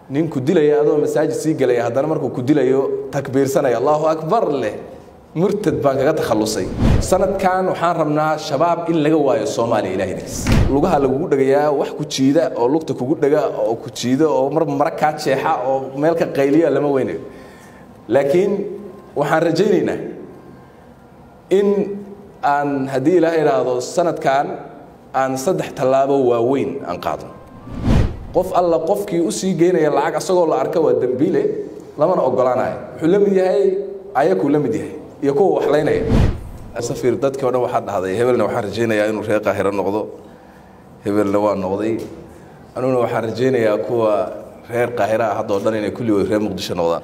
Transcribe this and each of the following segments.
nin ku dilaya adoo masaajid sii gelaya haddana markuu ku dilayo takbiirsanaya allahu akbar leh murtad baan kaga takhallusay sanadkan waxaan rabnaa shabaab in laga waayo soomaaliya ilaahdiis lugaha lagugu dhegayaa wax ku jiida oo lugta kugu dhega oo ku jiida oo marba mara kaa jeexa oo meel ka qayliya lama weynayo laakiin waxaan rajaynaynaa in aan haddii ilaaha idhaahdo sanadkan aan saddex tallaabo waaweyn aan qaadno qof alla qofkii u sii geynaya lacag asagoo la arka waa dembiile lamana ogolaanayo wuxuu la mid yahay ayakuu la mid yahay iyo kuwa waxlaynaya safir dadkii o dhan waxaa dhahday hebelna waxaan rajaynayaa inuu reer qaahiro noqdo hebelna waa noqday anuguna waxaan rajaynayaa kuwa reer qaahira ah haddao dhan inay kulligood reer muqdisho noqdaan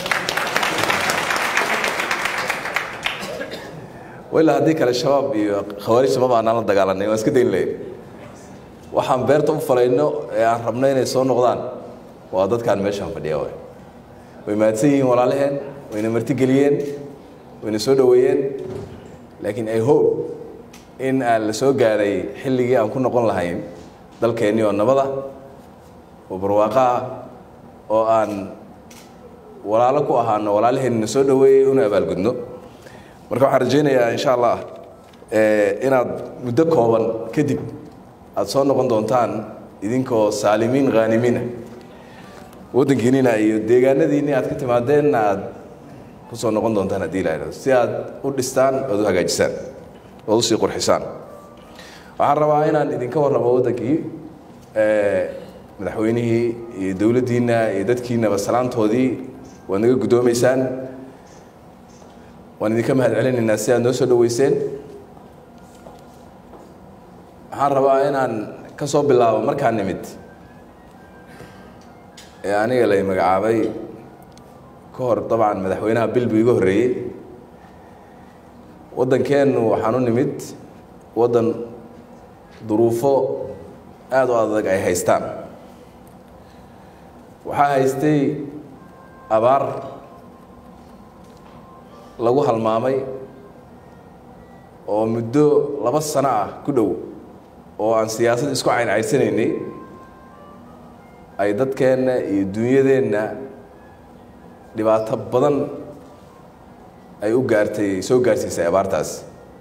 ilaa haddii kale shabaab iyo khawaarij maba aanaan la dagaalanay waan iska dayn lahayn waxaan beerta u falayno ee aan rabno inay soo noqdaan waa dadkaan meeshaan fadhiya way way mahadsan yihiin walaalaheen wayna martigeliyeen wayna soo dhoweeyeen laakiin i hope in aan la soo gaadhay xilligii aan ku noqon lahayn dalkeennii oo nabada oo barwaaqo ah oo aan walaalo ku ahaano walaalaheenna soo dhoweeyey una abaalgudno marka waxaan rajaynayaa insha allah inaad muddo kooban kadib aada soo noqon doontaan idinkoo saalimiin khaanimiina waddankiinina iyo deegaanadiinni aad ka timaadeenna aad ku soo noqon doontaan haddii la idhahdo si aad u dhistaan oad u hagaajisaan oad usii qurxisaan waxaan rabaa inaan idinka warramo waddankii madaxweynihii iyo dowladdiinna iyo dadkiinaba salaantoodii waad naga guddoomaysaan waan idinka mahad celinaynaa si aad noo soo dhoweyseen waxaan rabaa inaan ka soo bilaabo markaa nimid ee aniga lay magacaabay ka hor dabcan madaxweynaha bil buu iga horreeyey waddankeennu waxaan u nimid waddan duruufo aada u adag ay haystaan waxaa haystay abaar lagu halmaamay oo muddo laba sano ah ku dhow oo aan siyaasad isku cayncaysanaynay ay dadkeenna iyo dunyadeenna dhibaato badan ay u gaartay soo gaarsiisay abaartaas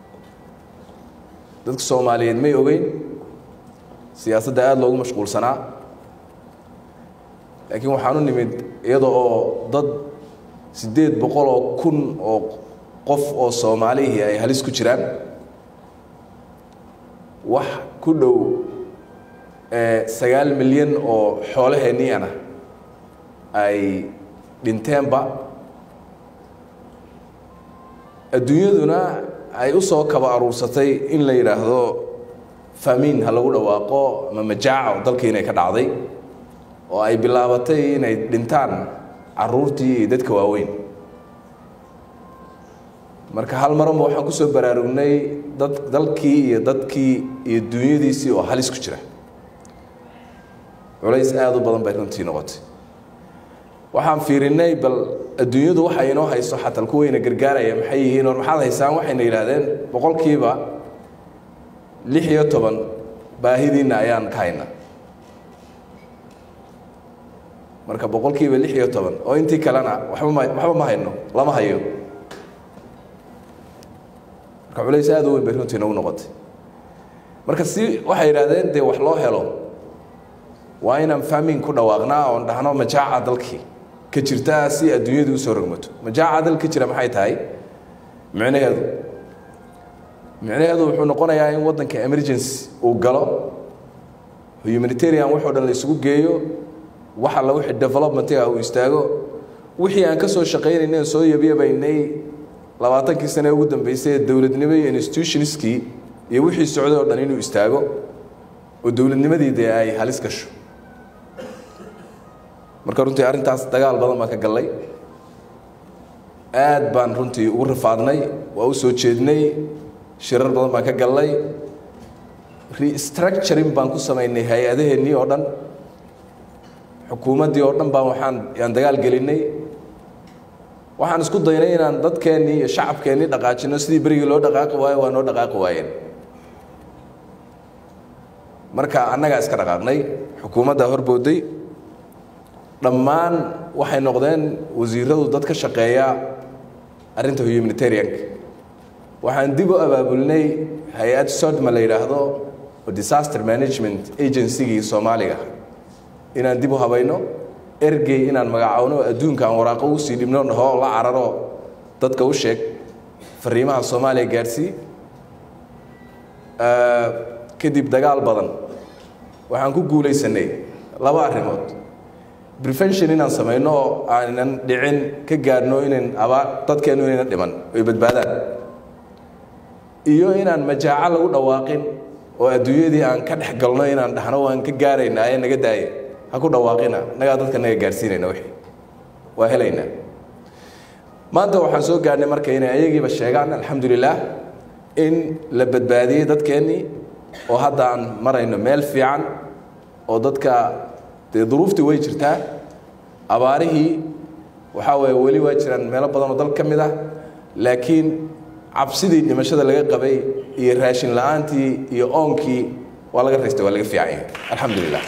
dadka soomaaliyeed may ogeyn siyaasadda aada loogu mashquulsanaa laakiin waxaan u nimid iyada oo dad siddeed boqol oo kun oo qof oo soomaalihii ay halis ku jiraan wax ku dhow sagaal milyan oo xoolaheenniiana ay dhinteenba adduunyaduna ay u soo kaba aruursatay in la yidhaahdo famiin ha lagu dhawaaqo ama majaaca oo dalkii inay ka dhacday oo ay bilaabatay inay dhintaan caruurtii iyo dadka waaweyn marka hal maranba waxaan ku soo baraarugnay dad dalkii iyo dadkii iyo dunyadiisii oo halis ku jira culays aada u badan bay runtii noqotay waxaan fiirinay bal adduunyadu waxa inoo hayso xataa kuwayna gargaaraya maxay yihiin or maxaad haysaan waxayna yidhaahdeen boqolkiiba lix iyo toban baahidiinna ayaan ka hayna marka boqolkiiba lix iyo toban oo intii kalena waba ma waxba ma hayno lama hayo marka culays aada u weyn bay runtii nagu noqotay marka si waxay yidhahdeen dee wax loo helo waa inaan faamin ku dhawaaqnaa oon dhahno majaaca dalkii ka jirtaa si adduunyadu usoo rogmato majaaca dal ka jira maxay tahay micnaheedu micnaheedu wuxuu noqonayaa in waddanka emergency uu galo humanitarian waxoo dhan la isugu geeyo wax alla wixii developmentiga uu istaago wixii aan ka soo shaqaynaynay soo yabyabaynay labaatankii sane ugu dambeysay ee dowladnimo iyo institutionskii iyo wixii socday oo dhan inuu istaago oo dowladnimadii dee ay halis gasho marka runtii arrintaas dagaal badan baan ka gallay aad baan runtii ugu rafaadnay waa u soo jeednay shirar badan baan ka gallay restructuring baan ku samaynay hay-adaheennii oo dhan xukuumaddii oo dhan baan waxaan yaan dagaal gelinay waxaan isku daynay inaan dadkeennii iyo shacabkeennii dhaqaajino sidii berigii loo dhaqaaqi waayo waa noo dhaqaaqi waayeen marka annagaa iska dhaqaaqnay xukuumaddaa horbooday dhammaan waxay noqdeen wasiiradu dad ka shaqeeya arrinta humanitarianka waxaan dib u abaabulnay hay-ad sodma la yidhaahdo oo disaster management agencygii soomaaliga inaan dib u habayno ergey inaan magacowno adduunka aan waraaqo usii dhibno dhaho la cararo dadka u sheeg fariimaha soomaaliya gaadsii kadib dagaal badan waxaan ku guulaysanay laba arrimood prevention inaan samayno oo aanan dhicin ka gaadhno inan abaa dadkeennu inayna dhiman ay badbaadaan iyo inaan majaaco lagu dhawaaqin oo adduunyadii aan ka dhex galno inaan dhahno waan ka gaaraynaa ee naga daaya ha ku dhawaaqina nagaa dadka naga gaadhsiinayna wixii waa helaynaa maanta waxaan soo gaadhnay marka inay ayagiiba sheegaan alxamdulilaah in la badbaadiyey dadkeennii oo hadda aan marayno meel fiican oo dadka dee duruuftii way jirtaa abaarihii waxaa weeye weli waa jiraan meelo badan oo dal ka mid ah laakiin cabsidii dhimashada laga qabay iyo raashin la-aantii iyo oonkii waa laga raystay waa laga fiican yahay alxamdulilah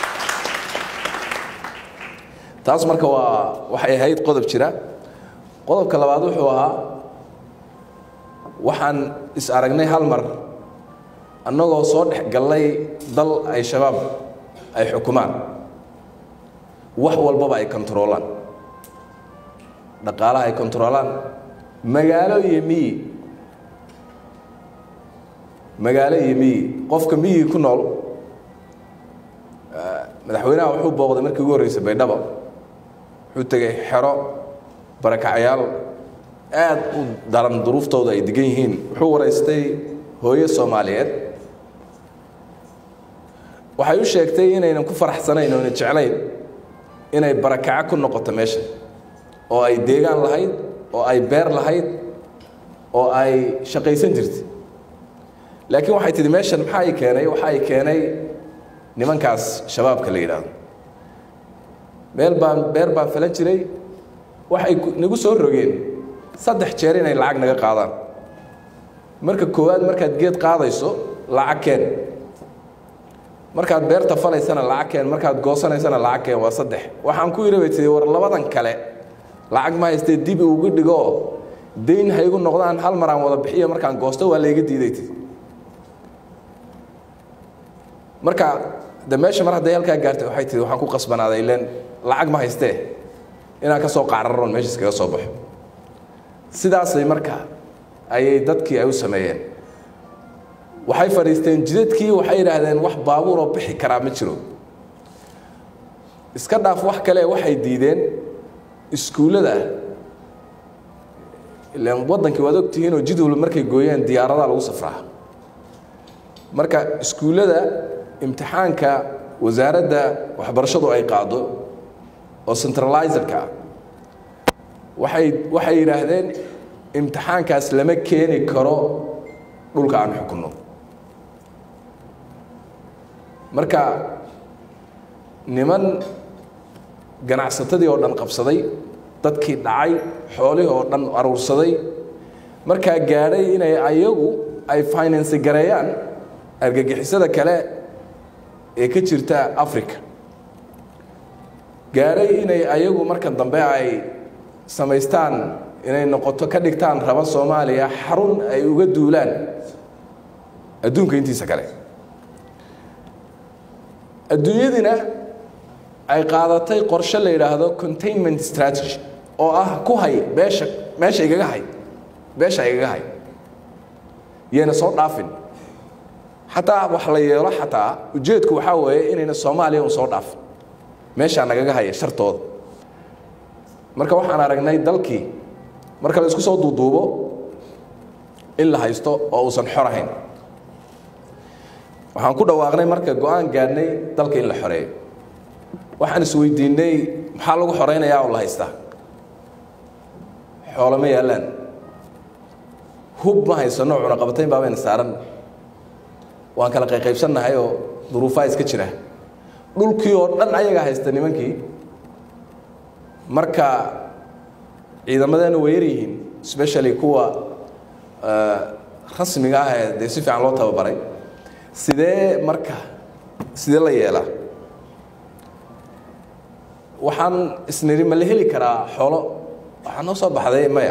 taas marka waa waxay ahayd qodob jira qodobka labaad wuxuu ahaa waxaan is aragnay hal mar annagoo soo dhex gallay dal ay shabaab ay xukumaan wax walbaba ay kontaroolaan dhaqaalaha ay kontaroolaan magaalo iyo miyi magaalo iyo miyi qofka miyi ku nool madaxweynaha wuxuu booqday markii ugu horreysay baydhabo wuxuu tegay xero barakacyaal aad u daran duruuftooda ay degan yihiin wuxuu waraystay hooyo soomaaliyeed waxay u sheegtay inaynan ku faraxsanayn oona jeclayn inay barakaco ku noqoto meesha oo ay deegaan lahayd oo ay beer lahayd oo ay shaqaysan jirtay laakiin waxay tidhi meeshan maxaa i keenay waxaa i keenay nimankaas shabaabka la yidhaahdo meel baan beer baan falan jiray waxay nagu soo rogeen saddex jeer inay lacag naga qaadaan marka koowaad markaad geed qaadayso lacag keen markaad beerta falaysana lacag keen markaad goosanaysana lacag keen waa saddex waxaan ku yidhi bay tii war labadan kale lacag ma haystee dib ugu dhigo dayn ha igu noqdaan hal mar aan wada bixiyo markaan goosto waa layga diiday tii marka de meesha mar hadday halkaa gaartay waxay tii waxaan ku qasbanaaday ileen lacag ma haystee inaan ka soo qaararoon meesha iskaga soo baxo sidaasay marka ayay dadkii ay u sameeyeen waxay fadhiisteen jidadkii waxay yidhaahdeen wax baabuur oo bixi karaa ma jiro iska dhaaf wax kale waxay diideen iskuullada ilaan waddankii waad ogtihiin oo jid walba markay gooyeen diyaaradaa lagu safraa marka iskuullada imtixaanka wasaaradda waxbarashadu ay qaado oo centralizerka ah waxay waxay yidhaahdeen imtixaankaas lama keeni karo dhulka aan xukunno marka niman ganacsatadii oo dhan qabsaday dadkii dhacay xoolihii oo dhan aruursaday markaa gaadhay inay ayagu ay finance gareeyaan argagixisada kale ee ka jirta africa gaadhay inay ayagu marka dambe ay samaystaan inay noqoto ka dhigtaan raba soomaaliya xarun ay uga duulaan adduunka intiisa kale adduunyadina ay qaadatay qorshe la yidhaahdo containment strategy oo ah ku hay beesha meesha igaga hay beesha igaga hay yayna soo dhaafin xataa wax la yeelo xataa ujeedku waxaa weeye inayna soomaaliya un soo dhaafin meeshaa nagaga haya shartooda marka waxaan aragnay dalkii marka la isku soo duuduubo in la haysto oo uusan xor ahayn waxaan ku dhawaaqnay marka go-aan gaadhnay dalka in la xoreeyo waxaan isweydiinay maxaa lagu xoreynayaa oo la haystaa xoolo ma yaallaan hub ma haysano cunaqabatayn baabayna saaran waan kala qayqaybsannahay oo duruufaa iska jira dhulkii oo dhan ayagaa haysta nimankii marka ciidamadeena way yar yihiin specially kuwa rasmiga ah ee dee si fiican loo tababaray sidee marka sidee la yeelaa waxaan isniri ma la heli karaa xoolo waxaa noo soo baxday maya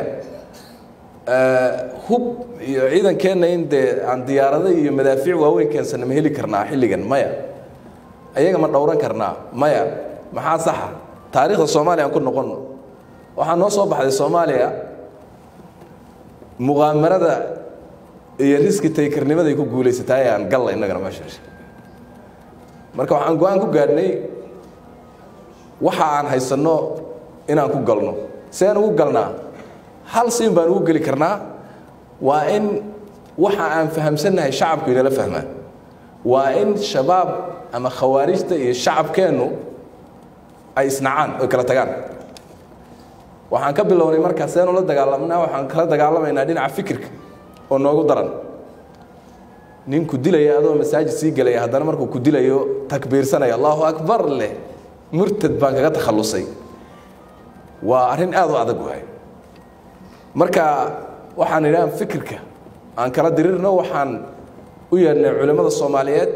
hub iyo ciidankeenna in dee aan diyaarado iyo madaafiic waaweyn keensana ma heli karnaa xilligan maya ayaga ma dhowran karnaa maya maxaa saxa taariikhda soomaaliya aan ku noqonno waxaa noo soo baxday soomaaliya muqaamarada iyo riski taykarnimaday ku guulaysataa ee aan galla innagana meesha marka waxaan go-aan ku gaadhnay waxa aan haysanno inaan ku galno si aan ugu galnaa hal siin baan ugu geli karnaa waa in waxa aan fahamsannahay shacabku inala fahmaan waa in shabaab ama khawaarijta iyo shacabkeennu ay isnacaan oy kala tagaan waxaan ka bilownay markaa seenu la dagaalamnaa waxaan kala dagaalamaynaa dhinaca fikirka oo noogu daran nin ku dilaya adoo masaajid sii gelaya haddana markuu ku dilayo takbiirsanaya allahu akbar leh murtad baan kaga takhallusay waa arrin aada u adag waay marka waxaan idhaha fikirka aan kala dirirno waxaan u yeedhnay culimmada soomaaliyeed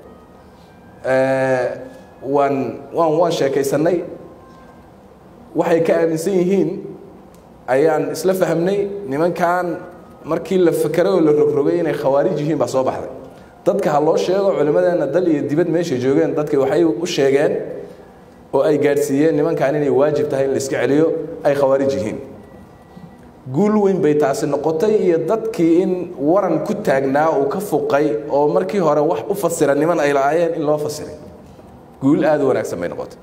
waan waan waan sheekaysannay waxay ka aaminsan yihiin ayaan isla fahmnay nimankan markii la fekeray oo la rogrogay inay khawaarij yihiin baa soo baxday dadka ha loo sheego culimmadeenna dal iyo dibad meeshay joogeen dadki waxay u sheegeen oo ay gaadhsiiyeen nimankan inay waajib tahay in la iska celiyo ay khawaarij yihiin guul weyn bay taasi noqotay iyo dadkii in waran ku taagnaa uu ka fuqay oo markii hore wax u fasira niman ay lahaayeen in loo fasiray guul aada u wanaagsan bay noqotay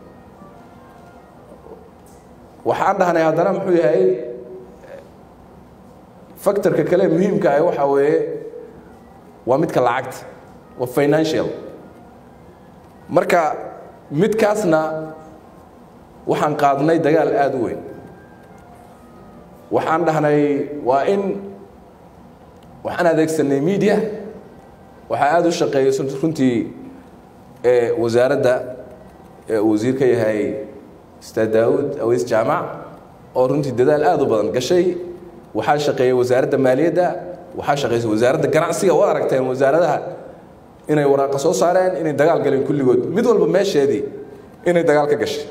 waxaan dhahnay haddana muxuu yahay factorka kale muhiimka ah waxaa weeye waa midka lacagta waa financial marka midkaasna waxaan qaadnay dagaal aada u weyn waxaan dhahnay waa in waxaan adeegsanay media waxaa aada u shaqeeyay runtii wasaaradda uu wasiir ka yahay ustaad daawud aweys jaamac oo runtii dadaal aada u badan gashay waxaa shaqeeyey wasaaradda maaliyadda waxaa shaqeysay wasaaradda ganacsiga waad aragteen wasaaradaha inay waraaqa soo saareen inay dagaal galeen kulligood mid walba meesheedii inay dagaal ka gashay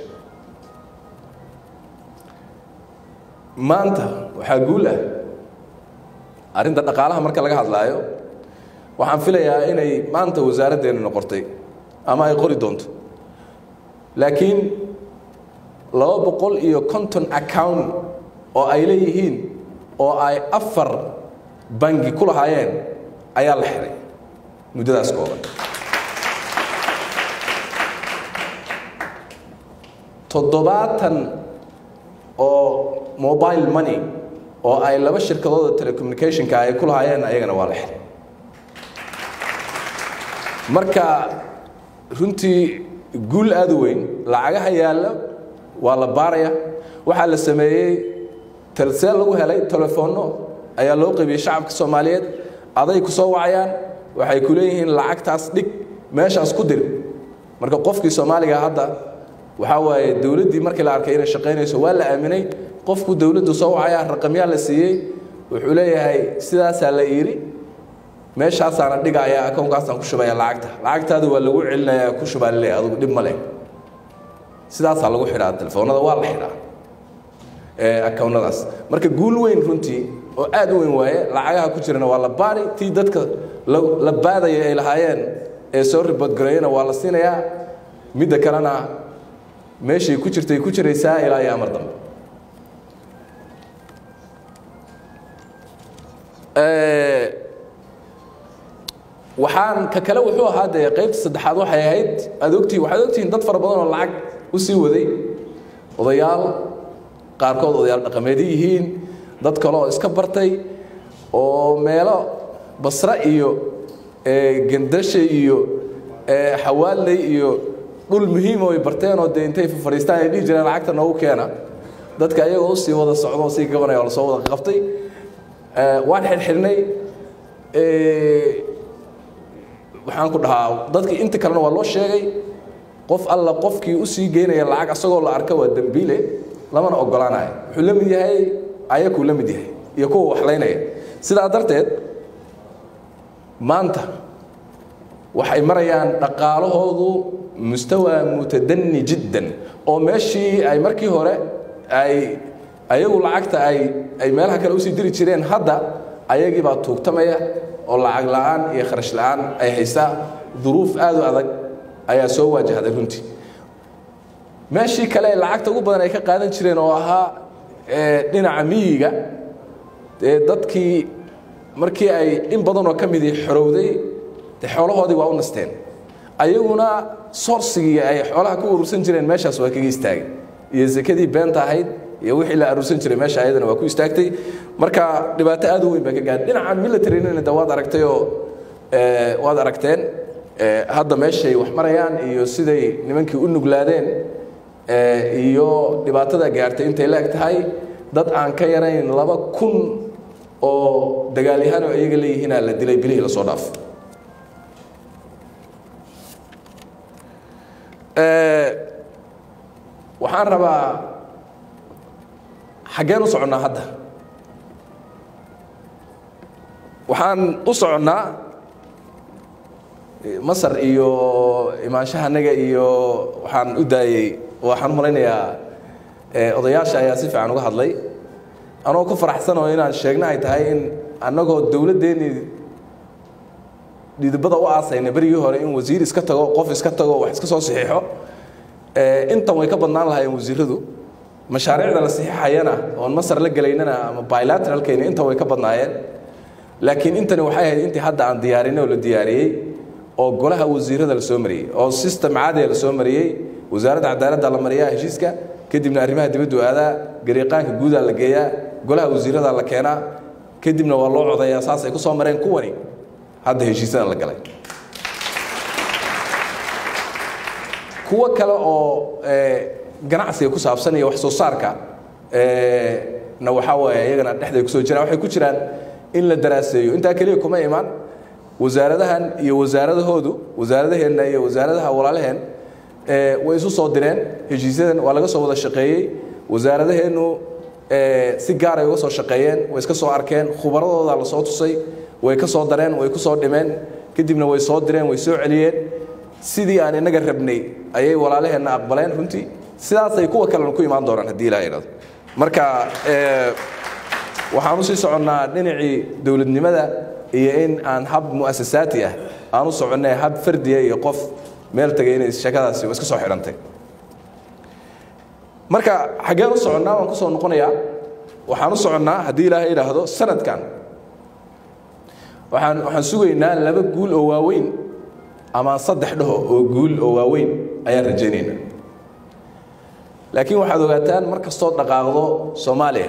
maanta waxaa guul ah arrinta dhaqaalaha marka laga hadlaayo waxaan filayaa inay maanta wasaaraddeenu noqotay ama ay qori doonto laakiin laba boqol iyo konton account oo ay leeyihiin oo ay afar bangi ku lahaayeen ayaa la xiray muddadaas kooban toddobaatan oo mobile money oo ay laba shirkadooda telecommunicationka ay ku lahaayeen ayagana waa la xiray marka runtii guul aada u weyn lacagaha yaalla waa la baaraya waxaa la sameeyey talseel lagu helay telefoonno ayaa loo qaybiyey shacabka soomaaliyeed aday ku soo wacayaan waxay ku leeyihiin lacagtaas dhig meeshaas ku dir marka qofkii soomaaliga hadda waxaa waaye dowladdii markii la arkay inay shaqaynayso waa la aaminay qofku dowladdu soo wacaya raqamyaa la siiyey wuxuu leeyahay sidaasaa la iiri meeshaasaana dhigaya akownkaasaan ku shubaya lacagta lacagtaadu waa lagu celinaya ku shubaa laleeyahay adugu dhib ma leh sidaasaa lagu xidhaa telefoonada waa la xidhaa akownadaas marka guul weyn runtii oo aada u weyn waaye lacagaha ku jirana waa la baari tii dadka la baadaya ay lahaayeen ee soo riboodgareeyana waa la siinayaa midda kalena meeshay ku jirtay ku jiraysaa ilaa iyo amar dambe waxaan ka kale wuxuu ahaa dee qaybta saddexaad waxay ahayd aad ogtihin waxaad ogtihiin dad fara badan oo lacag u sii waday odayaal qaarkood odayaal dhaqameedyo yihiin dad kale oo iska bartay oo meelo basre iyo gendashe iyo xawaaley iyo dhul muhiim oo ay barteen oo dee intay fadhiistaan ay dhihi jireen lacagta noogu keena dadka ayagoo usii wada socdo sii gabanaya oo lasoo wada qabtay waan xirxirnay waxaan ku dhahaa dadkii inta kalena waa loo sheegay qof alla qofkii usii geynaya lacag asagoo la arka waa dembiile lamana ogolaanayo wuxuu la mid yahay ayakuu la mid yahay iyo kuwa waxlaynaya sidaa darteed maanta waxay marayaan dhaqaalahoodu mustawa mutadani jiddan oo meeshii ay markii hore ay ayagu lacagta ay ay meelaha kale usii diri jireen hadda ayagii baa tuugtamaya oo lacag la'aan iyo kharash la'aan ay haysaa duruuf aad u adag ayaa soo waajahday runtii meeshii kale ee lacagta ugu badan ay ka qaadan jireen oo ahaa dhinaca miyiga dee dadkii markii ay in badanoo ka midii xorowday dee xoolahoodii waa u nasteen ayaguna soorsigii ay xoolaha ku urursan jireen meeshaas waa kaga istaagay iyo sekadii beenta ahayd iyo wixii la aruursan jiray meesha ayadana waa ku istaagtay marka dhibaato aad u weyn baa ka gaadhay dhinaca militarinina de waad aragtay oo waad aragteen hadda meeshay wax marayaan iyo siday nimankii u nuglaadeen iyo dhibaatada gaartay intay la eg tahay dad aan ka yarayn laba kun oo dagaalyahaan oo iyaga leeyihiinaa la dilay bilihii lasoo dhaaf waxaan rabaa xaggeen u soconnaa hadda waxaan u soconnaa masar iyo imaanshahanaga iyo waxaan u daayey waxaan u malaynayaa odayaasha ayaa si fiican uga hadlay anoo ku faraxsanoo inaan sheegna ay tahay in annagoo dowladdeennii dhidibada u aasayna berigii hore in wasiir iska tago qof iska tago wax iska soo saxiixo intan way ka badnaan lahaayeen wasiiradu mashaariicda la saxiixayana oon masar la gelaynana ama bilateralkayna intan way ka badnaayeen laakiin intani waxay ahayd intii hadda aan diyaarinay oo la diyaariyey oo golaha wasiirada la soo mariyey oo system caadiga la soo mariyey wasaaradda cadaaladda la mariyaa heshiiska kadibna arrimaha dibaddu aadaa gariiqaanka guudaa la geeyaa golaha wasiirada la keenaa kadibna waa loo codayaa saas ay ku soo mareen kuwani hadda heshiisadan la galay kuwo kale oo ganacsiga ku saabsan iyo wax soo saarka na waxaa waaye iyagana dhexday kusoo jiraan waxay ku jiraan in la daraaseeyo intaa keliya kuma imaan wasaaradahan iyo wasaaradahoodu wasaaradaheenna iyo wasaaradaha walaalaheen way isu soo direen heshiisyadan waa laga soo wada shaqeeyey wasaaradaheennu si gaaray uga soo shaqeeyeen way iska soo arkeen khubaradooda la soo tusay way ka soo dareen way ku soo dhimeen kadibna way soo direen way soo celiyeen sidii aan inaga rabnay ayay walaalaheenna aqbaleen runtii sidaasay kuwa kalena ku imaan doonaan haddii ilaa idhahdo marka waxaan usii soconnaa dhinacii dowladnimada iyo in aan hab mu'asasaati ah aan u soconnay hab fardiya iyo qof meel tagay inay sheekadaasi iska soo xidhantay marka xaggeen u soconnaa waan ku soo noqonayaa waxaan u soconnaa haddii ilaahay idhaahdo sanadkan waxaan waxaan sugaynaa laba guul oo waaweyn ama saddex dhaho oo guul oo waaweyn ayaan rajaynaynaa laakiin waxaad ogaataan mar kastoo dhaqaaqdo soomaaliya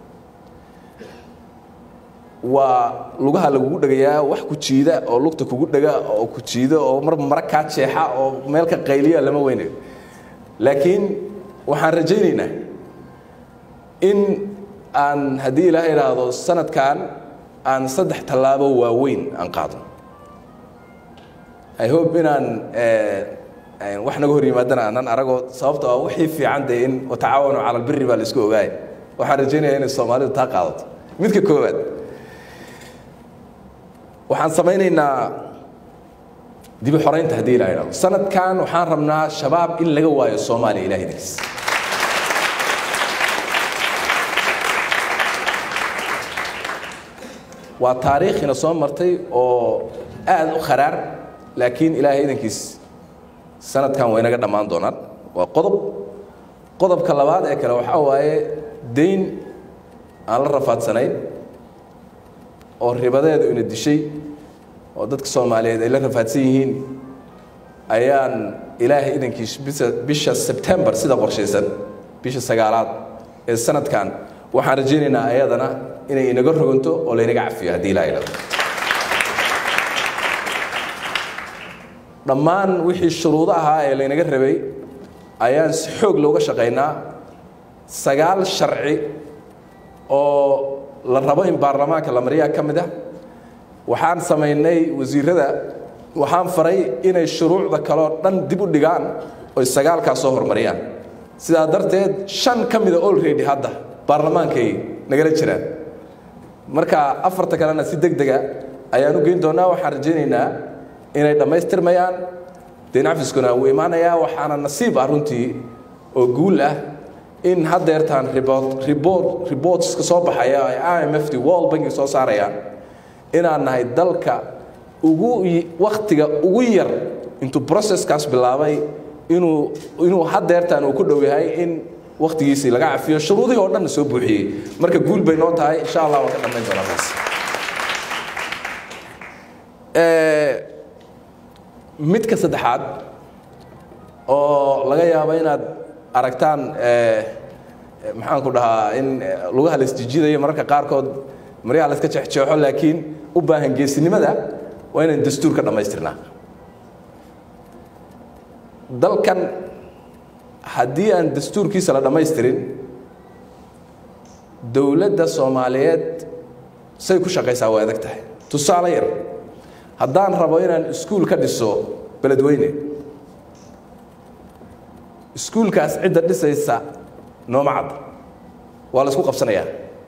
waa lugaha lagugu dhegayaa wax ku jiida oo lugta kugu dhega oo ku jiida oo mar mara kaa jeexa oo meelka qayliya lama weynayo laakiin waxaan rajaynaynaa in aan haddii ilaaha idhaahdo sanadkan aan saddex tallaabo waaweyn aan qaadno i hope inaan wax naga hor yimaadana aanan aragoo sababto ah wixii fiican dee in watacaawanu cala albiri baa la isku ogaaya waxaan rajaynaya inay soomaalidu taa qaadato midka koowaad waxaan samaynaynaa dibi xoraynta haddii ilaa idhahdo sanadkan waxaan rabnaa shabaab in laga waayo soomaaliya ilahay idinkiis waa taariikhina soo martay oo aad u kharaar laakiin ilaahay idankiis sanadkan way naga dhammaan doonaan waa qodob qodobka labaad ee kale waxaa waaye dayn aan la rafaadsanayn oo ribadeedu ina dishay oo dadka soomaaliyeed ay la rafaadsan yihiin ayaan ilaahay idankiis bisa bisha sebtembar sida qorshaysan bisha sagaalaad ee sanadkan waxaan rajaynaynaa ayadana inay inaga roganto oo laynaga cafiyo haddii ilaa idhado dhammaan wixii shuruudo ahaa ee laynaga rabay ayaan si xoog looga shaqaynaa sagaal sharci oo la rabo in baarlamaanka la mariyaa ka mid ah waxaan samaynay wasiirada waxaan faray inay shuruucda kaleo dhan dib u dhigaan oy sagaalkaas soo hormariyaan sidaa darteed shan ka mida olready hadda baarlamaankay nagala jiraan marka afarta kalena si deg dega ayaan u geyn doonaa waxaan rajaynaynaa inay dhammaystirmayaan deen cafiskuna wuu imaanayaa waxaana nasiib ah runtii oo guul ah in haddeertaan ribot ribot ribootska soo baxaya ay i m f t world banki soo saarayaan inaan nahay dalka ugu waktiga ugu yar intuu processkaas bilaabay inuu inuu haddeertaan uu ku dhow yahay in waktigiisii laga cafiyo shuruudihii oo dhanna soo buuxiyey marka guul bay noo tahay insha allah waan ka dhammayn doonaa taas midka saddexaad oo laga yaabo inaad aragtaan maxaan ku dhahaa in lugaha la isjijidayo mararka qaarkood maryaha la iska jeexjeexo laakiin u baahan geesinimada waa inaan dastuur ka dhammaystirnaa dalkan haddii aan dastuurkiisa la dhammaystirin dowladda soomaaliyeed say ku shaqaysaa waa adag tahay tusaale yar haddaan rabo inaan iskuul ka dhiso beledweyne iskuulkaas cidda dhisaysa nooma cadda waa la isku qabsanayaa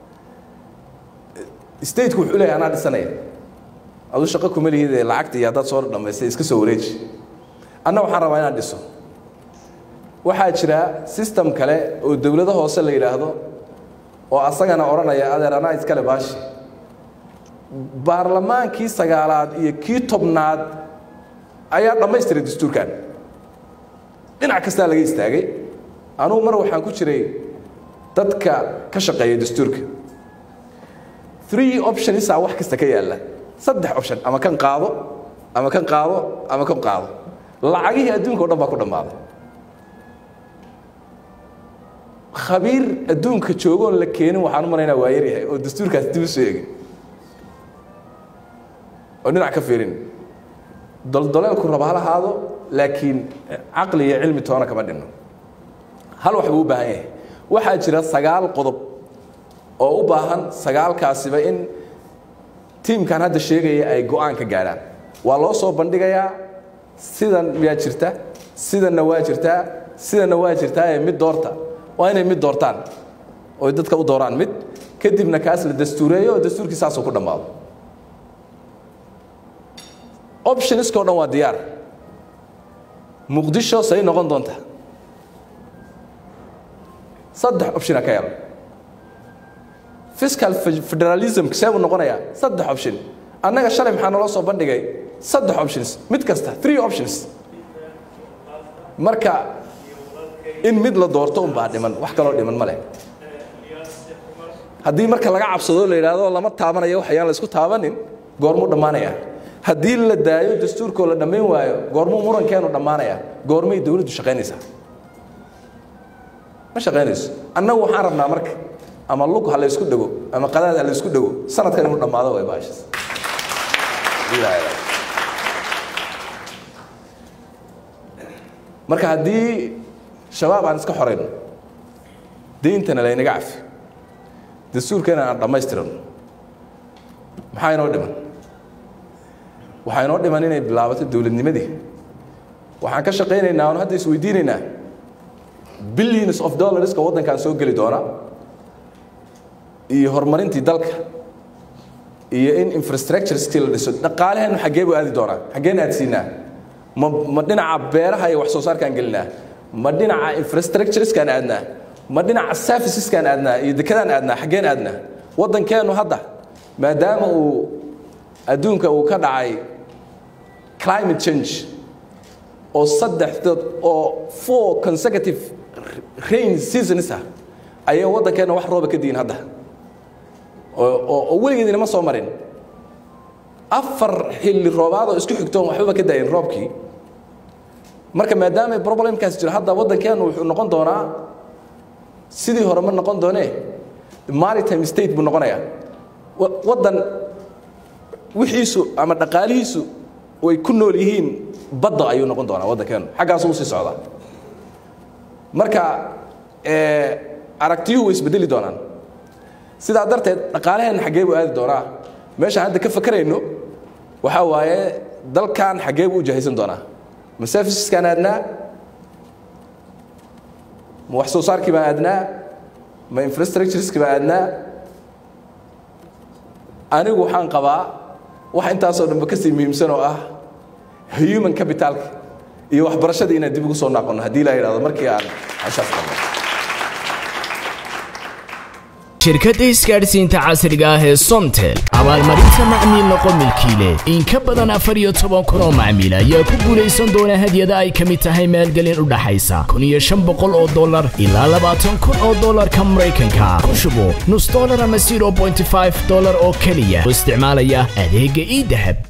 stateku wuxuu leeyahay anaa dhisanaya aduu shaqo kuma lihid ee lacagta iyo haddaad soo dhammaystay iska soo wareeji anna waxaan rabaa inaan dhiso waxaa jira system kale oo dowlado hoose la yidhaahdo oo asagana odhanaya adeer anaa iskale baashi baarlamaankii sagaalaad iyo kii tobnaad ayaa dhammaystiray dastuurkan dhinac kastaa laga istaagay anugu mar waxaan ku jiray dadka ka shaqeeya dastuurka three optionsaa wax kasta ka yaalla saddex option ama kan qaado ama kan qaado ama kan qaado lacagihii adduunka o dhan baa ku dhammaaday khabiir adduunka joogoon la keenin waxaan u malaynaa waa yaryahay oo dastuurkaas dib u soo egin oo dhinac ka fiirin doldoleelku raba hal ahaado laakiin caqli iyo cilmi toona kama dhinno hal wax buu u baahan yahay waxaa jira sagaal qodob oo u baahan sagaalkaasiba in tiimkan hadda sheegaya ay go-aan ka gaadhaan waa loo soo bandhigayaa sidan miyaa jirta sidanna waa jirtaa sidanna waa jirtaa ee mid doorta waa inay mid doortaan oy dadka u dooraan mid kadibna kaas la dastuureeyo oo dastuurkii saasuu ku dhammaado optionskao dhan waa diyaar muqdisho say noqon doonta saddex optiona ka yar fiscal federalism see buu noqonayaa saddex option annaga shalay maxaa naloo soo bandhigay saddex options mid kasta three options marka in mid la doorto unbaa dhiman wax kaloo dhiman ma leh haddii marka laga cabsado la yidhaahdo lama taabanayo waxayaan la isku taabanin goormuu dhammaanaya haddii la daayo dastuurkoo la dhammayn waayo goormuu murankeenu dhammaanaya goormay dowladdu shaqaynaysaa ma shaqaynayso annagu waxaan rabnaa marka ama lug ha la ysku dhego ama qadaad ha la ysku dhego sanadkan inuu dhammaado way baashas marka haddii shabaab aan iska xorayno deyntana laynaga cafi dastuurkeena aan dhammaystirano maxaa inoo dhiman waxaa inoo dhiman inay bilaabato dowladnimadii waxaan ka shaqaynaynaa oon hadda isweydiinaynaa billions of dollarska waddankan soo geli doona iyo horumarintii dalka iyo in infrastructureskii la dhiso dhaqaalaheennu xaggee buu aadi doonaa xaggeen aadsiinaa ma ma dhinaca beeraha iyo wax soo saarkaan gelinaa ma dhinaca infrastructureskaan aadnaa ma dhinaca serviceskaan aadnaa iyo dekadaan aadnaa xaggeen aadnaa waddankeennu hadda maadaama uu adduunka uu ka dhacay climate change oo saddexdood oo four consecutive rain seasons ah ayay waddankeenna wax rooba ka diin hadda oo weligeedina ma soo marin afar xilli roobaadoo isku xigtoon waxbaba ka daayin roobkii marka maadaama problemkaas jiro hadda waddankeennu wuxuu noqon doonaa sidii hore ma noqon doonee maritime state buu noqonayaa waddan wixiisu ama dhaqaalihiisu way ku nool yihiin badda ayuu noqon doonaa waddankeennu xaggaasu usii socdaa marka aragtiyuhu way isbedeli doonaan sidaa darteed dhaqaalaheenna xaggee buu aadi doonaa meeshaan hadda ka fakerayno waxaa waaye dalkan xaggee buu u jahaysan doonaa ma serviceskaan aadnaa ma wax soo saarkii baan aadnaa ma infrastructureski baan aadnaa anigu waxaan qabaa wax intaasoo dhanba kasii muhiimsan oo ah human capitalka iyo waxbarashadii inaan dib ugu soo noqono haddii la yidhahdo markii aan cashaas qabno shirkadda isgaadhsiinta casriga ah ee somtel abaalmarinta macmiil noqo milkiile in ka badan afar iyo toban kun oo macmiil ayaa ku guulaysan doona hadyada ay ka mid tahay maalgelin u dhaxaysa kun iyo shan boqol oo dollar ilaa labaatan kun oo dollarka maraykanka ku shubo nus dollar ama zero bointy five dollar oo keliya oo isticmaalaya adeegga ii dahab